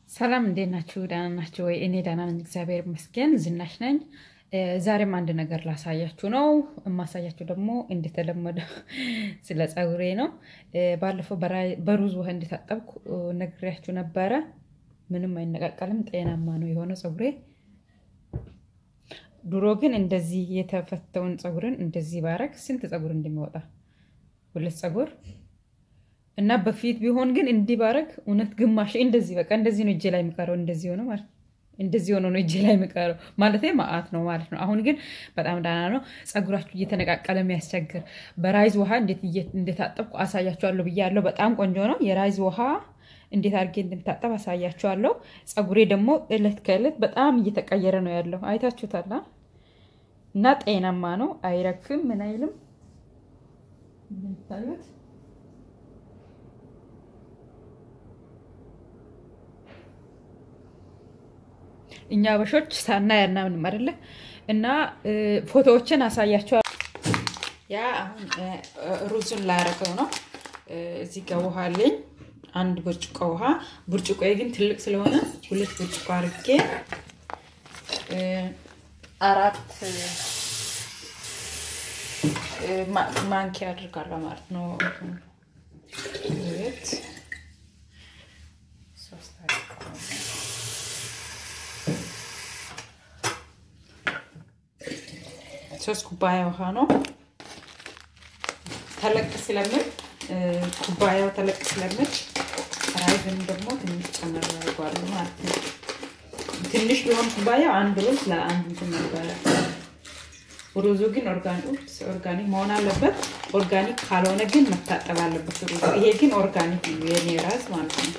ሰላም እንዴት ናችሁ? ደህና ናችሁ ወይ? እኔ ደህና ነኝ፣ እግዚአብሔር ይመስገን። ዝናሽ ነኝ። ዛሬም አንድ ነገር ላሳያችሁ ነው። የማሳያችሁ ደግሞ እንደተለመደ ስለ ፀጉሬ ነው። ባለፈው በሩዝ ውሃ እንደታጠብኩ ነግሬያችሁ ነበረ። ምንም አይነቃቀልም፣ ጤናማ ነው የሆነ ፀጉሬ። ድሮ ግን እንደዚህ የተፈተውን ፀጉርን እንደዚህ ባረግ ስንት ፀጉር እንደሚወጣ ሁለት ፀጉር እና በፊት ቢሆን ግን እንዲህ ባረግ እውነት ግማሽ እንደዚህ በቃ እንደዚህ ነው እጄ ላይ የሚቀረው። እንደዚህ ሆነ ማለት እንደዚህ ሆኖ ነው እጄ ላይ የሚቀረው ማለት ማአት ነው ማለት ነው። አሁን ግን በጣም ደህና ነው። ፀጉራችሁ እየተነቃቀለ የሚያስቸግር በራይዝ ውሃ እንዴት እንደታጠብኩ አሳያችኋለሁ ብያለሁ። በጣም ቆንጆ ነው። የራይዝ ውሃ እንዴት አድርጌ እንደምታጠብ አሳያችኋለሁ። ፀጉሬ ደግሞ እለት ከእለት በጣም እየተቀየረ ነው ያለው። አይታችሁታላ እና ጤናማ ነው። አይረግፍም፣ ምን አይልም እንደምታዩት እኛ አበሾች ሳናይ አናምንም አይደለ? እና ፎቶዎችን አሳያቸዋል። ያ አሁን ሩዙን ላያረገው ነው። እዚህ ጋር ውሃ አለኝ፣ አንድ ብርጭቆ ውሃ። ብርጭቆ ግን ትልቅ ስለሆነ ሁለት ብርጭቆ አድርጌ አራት ማንኪያ አድርጋለሁ ማለት ነው። ሁለት ሶስት ሶስት ኩባያ ውሃ ነው። ተለቅ ስለምል ኩባያው ተለቅ ስለምል ራይዝን ደግሞ ትንሽ ጨመር ያደርገዋለሁ ማለት ነው። ትንሽ ቢሆን ኩባያው አንድ ሩዝ ለአንድ እንትን ነበረ። ሩዙ ግን ኦርጋኒክ መሆን አለበት። ኦርጋኒክ ካልሆነ ግን መታጠብ አለበት ሩዙ። ይሄ ግን ኦርጋኒክ ነው የኔ ራስ ማለት ነው።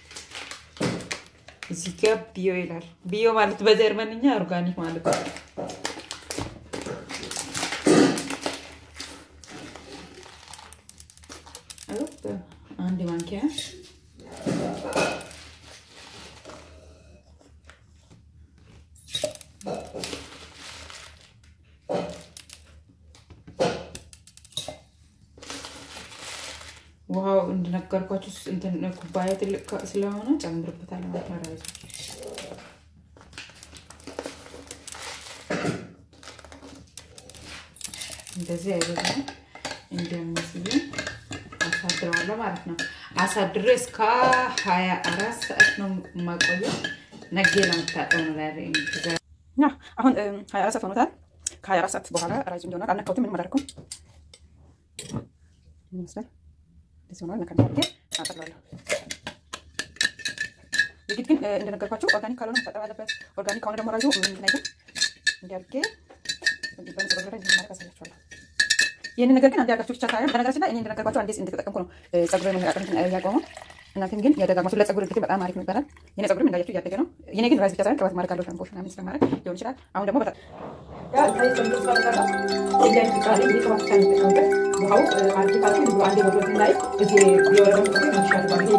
እዚህ ጋር ቢዮ ይላል። ቢዮ ማለት በጀርመንኛ ኦርጋኒክ ማለት ነው። አንድ ማንኪያ ውሃው እንደነገርኳችሁ ኩባያ ትልቅ ስለሆነ ጨምርበታል ማለት ነው። ራሱ እንደዚህ አይበዛም እንዲያመስል አሳድረዋለሁ ማለት ነው። አሳድሬ እስከ ሀያ አራት ሰዓት ነው የማቆየው። ነጌ ለመታጠብ ነው ላይ አሁን ሀያ አራት ሰዓት ሆኖታል። ከሀያ አራት ሰዓት በኋላ ራይዙ እንዲሆናል። አልነካሁትም፣ ምንም አላደረኩም። ይመስላል እንደዚህ ሆኗል። ነካ አድርጌ አጠቅላለሁ። የግድ ግን እንደነገርኳቸው ኦርጋኒክ ካልሆነ መታጠብ አለበት። ኦርጋኒክ ከሆነ ደግሞ ራይዙ ምንም አይልም። እንዲያርጌ በመጸበረ ላይ ማድረግ አሳያችኋለሁ። ይህንን ነገር ግን አንድ ያርጋችሁ ብቻ ሳይሆን በነገራችን ላይ እኔ እንደነገርኳቸው አንዴ እንደተጠቀምኩ ነው ጸጉር መነቃቀል ያቆመው። እናንተም ግን ያደጋግማችሁ ለጸጉር እድገት በጣም አሪፍ ነው ይባላል። የኔ ጸጉርም እንዳያችሁ እያደገ ነው። የኔ ግን ራይዝ ብቻ ሳይሆን ቅባት ማድረግ አለው ሻምፖ ምናምን ስለማድረግ ሊሆን ይችላል። አሁን ደግሞ በጣም ውሃው አንድ አንዴ ወርወት ላይ እዚህ የወረደ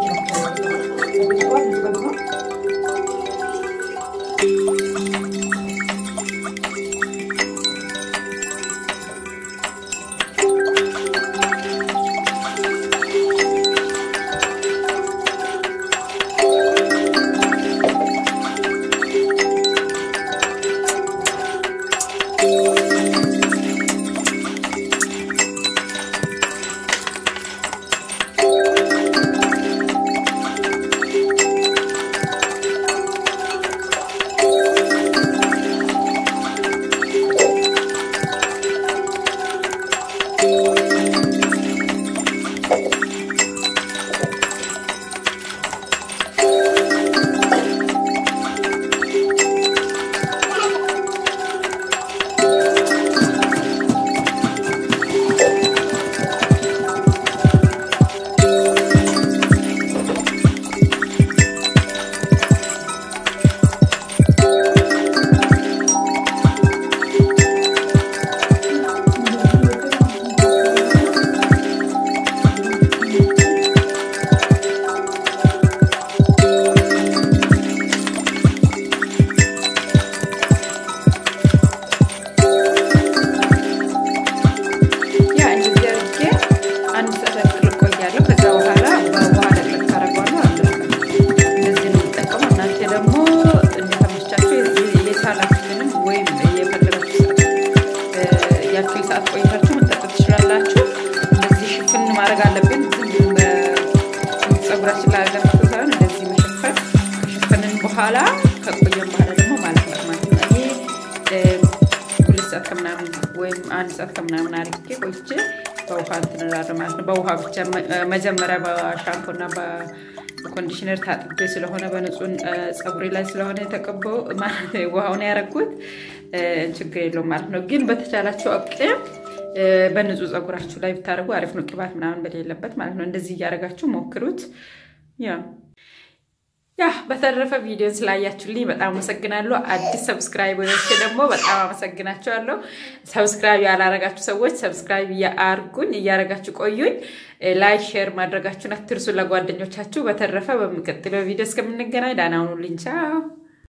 በኋላ ከቆየም በኋላ ደግሞ ማልፋት ማለት ነው። እኔ ሁለት ሰዓት ከምናምን ወይም አንድ ሰዓት ከምናምን አርጌ ቆይቼ በውሃ እንትን እላለሁ ማለት ነው። በውሃ ብቻ መጀመሪያ በሻምፖና በኮንዲሽነር ታጥቤ ስለሆነ በንጹህ ፀጉሬ ላይ ስለሆነ የተቀባው ማለት ውሃውን ያረኩት ችግር የለውም ማለት ነው። ግን በተቻላቸው አቅም በንጹህ ፀጉራችሁ ላይ ብታደርጉ አሪፍ ነው። ቅባት ምናምን በሌለበት ማለት ነው። እንደዚህ እያደረጋችሁ ሞክሩት። ያ ያ በተረፈ ቪዲዮን ስላያችሁልኝ በጣም አመሰግናለሁ። አዲስ ሰብስክራይበሮች ደግሞ በጣም አመሰግናችኋለሁ። ሰብስክራይብ ያላረጋችሁ ሰዎች ሰብስክራይብ አርጉኝ፣ እያረጋችሁ ቆዩኝ። ላይክ ሼር ማድረጋችሁን አትርሱ ለጓደኞቻችሁ። በተረፈ በሚቀጥለው ቪዲዮ እስከምንገናኝ ደህና ሁኑልኝ። ቻው